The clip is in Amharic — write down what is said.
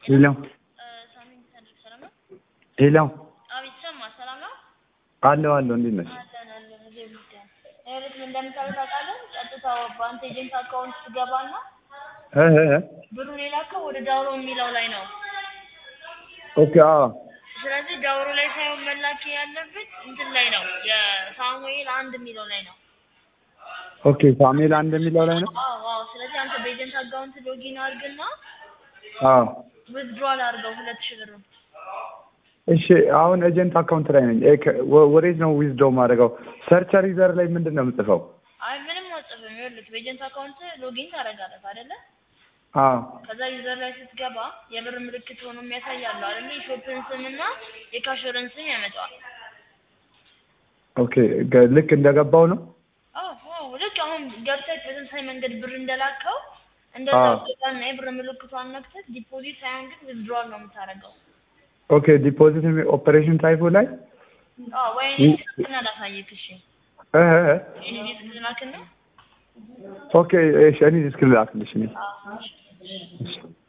ሄሎ ሳምንት ሰንድቅ ሰላም ነው? ሄሎ አቤት ሰማ ሰላም ነው? አለሁ አለሁ እንዴት ነሽ? አለን አለን እዚህ ጉዳይ ይኸውልህ ምን እንደምታደርግ ታውቃለህ? ቀጥታ በአንተ ኤጀንት አካውንት ትገባና እ እ እ ብሩን የላከው ወደ ዳውሮ የሚለው ላይ ነው። ኦኬ አዎ ስለዚህ ዳውሮ ላይ ሳይሆን መላክ ያለበት እንትን ላይ ነው የሳሙኤል አንድ የሚለው ላይ ነው። ኦኬ ሳሙኤል አንድ የሚለው ላይ ነው። አዎ አዎ። ስለዚህ አንተ በኤጀንት አካውንት ሎጊን አድርግና አዎ ዊዝድሮዋል አድርገው ሁለት ሺህ ብሩን እሺ አሁን ኤጀንት አካውንት ላይ ነኝ። እ ከ- ወ- ወዴት ነው ዊዝዶው ማድረገው? ሰርቸር ዩዘር ላይ ምንድን ነው የምጽፈው? አይ ምንም አጽፍም። ይኸውልህ በኤጀንት አካውንት ሎጊን ታደርጋለህ አይደለ? አዎ ከዛ ዩዘር ላይ ስትገባ የብር ምልክት ሆኖ የሚያሳያለው አይደለ? የሾፕን ስም እና የካሸርን ስም ያመጣዋል። ኦኬ ገ- ልክ እንደገባው ነው። አዎ አዎ። ልክ አሁን ገብተህ በተመሳሳይ መንገድ ብር እንደላከው እንደዛ አዎ። ገባና የብር ምልክቷን ነክተህ ዲፖዚት ሳይሆን ግን ዊዝድሮዋል ነው የምታደርገው። ኦኬ ዲፖዚት ኦፐሬሽን ታይፑ ላይ አዎ ወይ ይ- እኔ ስልክና ላሳይክ እሺ። እ እ እ እኔ ስልክ ላክና ኦኬ እሺ እኔ እስክል ላክልሽ እኔ አዎ እሺ። እሺ